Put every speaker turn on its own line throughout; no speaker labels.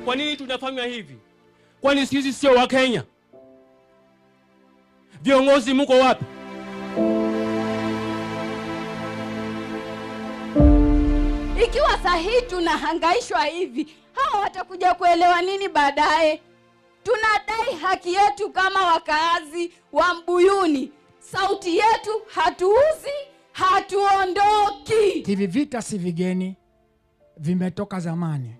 Kwa nini tunafanywa hivi? Kwani sisi sio Wakenya? Viongozi mko wapi?
Ikiwa sahihi tunahangaishwa hivi, hawa watakuja kuelewa nini baadaye? Tunadai haki yetu kama wakaazi wa Mbuyuni. Sauti yetu hatuuzi, hatuondoki.
Hivi vita si vigeni, vimetoka zamani.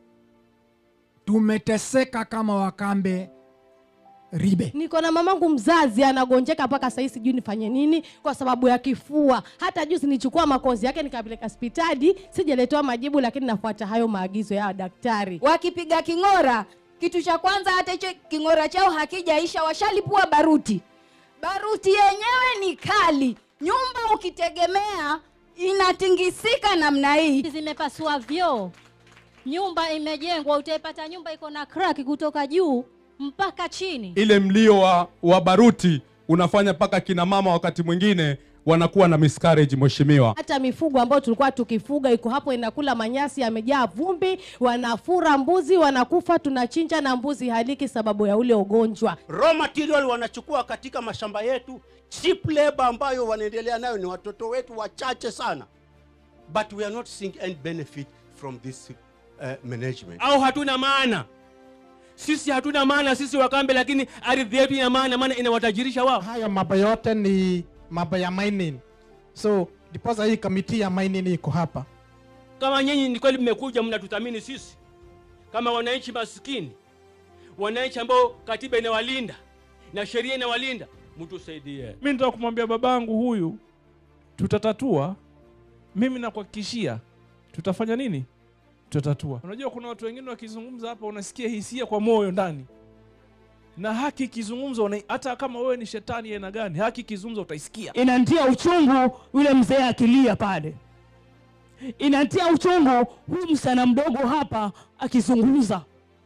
Tumeteseka kama wakambe ribe.
niko na mamangu mzazi anagonjeka mpaka sahii sijui nifanye nini kwa sababu ya kifua hata juzi nichukua makozi yake nikapeleka hospitali sijaletewa majibu lakini nafuata hayo maagizo ya daktari
Wakipiga king'ora, kitu cha kwanza, hata hicho king'ora chao hakijaisha, washalipua baruti. Baruti yenyewe ni kali, nyumba ukitegemea inatingisika namna hii.
zimepasua vyoo, nyumba imejengwa, utaipata nyumba iko na crack kutoka juu mpaka chini.
ile mlio wa, wa baruti unafanya mpaka kina mama wakati mwingine wanakuwa na miscarriage mheshimiwa
hata mifugo ambayo tulikuwa tukifuga iko hapo inakula manyasi yamejaa vumbi wanafura mbuzi wanakufa tunachinja na mbuzi haliki sababu ya ule ugonjwa
raw material wanachukua katika mashamba yetu cheap labor ambayo wanaendelea nayo ni watoto wetu wachache sana but we are not seeing any benefit from this uh, management
Au hatuna maana? Sisi hatuna maana, sisi Wakambe, lakini ardhi yetu ina maana, maana inawatajirisha wao.
haya mambo yote ni mambo ya mining so ndiposa hii kamiti ya mining iko hapa
Kama nyinyi ni kweli mmekuja mnatuthamini sisi kama wananchi maskini, wananchi ambao katiba inawalinda na sheria inawalinda, mtusaidie.
mi nitaka kumwambia babangu huyu tutatatua mimi nakuhakikishia tutafanya nini tutatatua unajua kuna watu wengine wakizungumza hapa unasikia hisia kwa moyo ndani na haki ikizungumza una- hata kama wewe ni shetani aina gani haki ikizungumza utaisikia
inantia uchungu yule mzee akilia pale, inantia uchungu huyu msichana mdogo hapa akizungumza.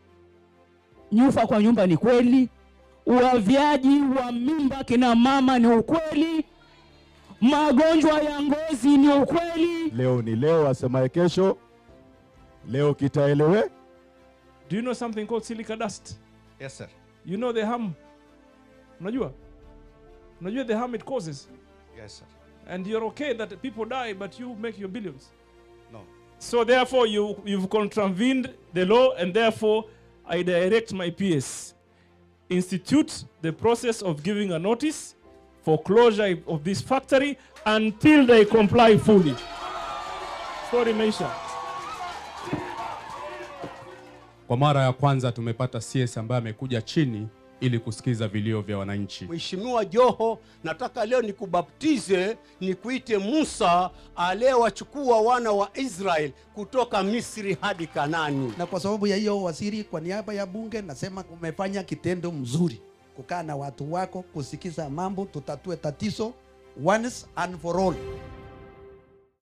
Nyufa kwa nyumba ni kweli, uavyaji wa mimba kina mama ni ukweli, magonjwa ya ngozi ni ukweli.
Leo ni leo, asemaye kesho leo kitaelewe.
do you know something called silica dust
yes sir
you know the harm unajua unajua the harm it causes
yes sir
and you're okay that people die but you make your billions
no
So therefore, you you've contravened the law, and therefore, I direct my PS institute the process of giving a notice for closure of this factory until they comply fully. Story imeisha.
kwa mara ya kwanza tumepata cs ambaye amekuja chini ili kusikiza vilio vya wananchi
Mheshimiwa Joho, nataka leo nikubaptize, nikuite Musa aliyewachukua wana wa Israel kutoka Misri hadi Kanani.
na kwa sababu ya hiyo waziri, kwa niaba ya bunge nasema umefanya kitendo mzuri, kukaa na watu wako, kusikiza mambo, tutatue tatizo once and for all.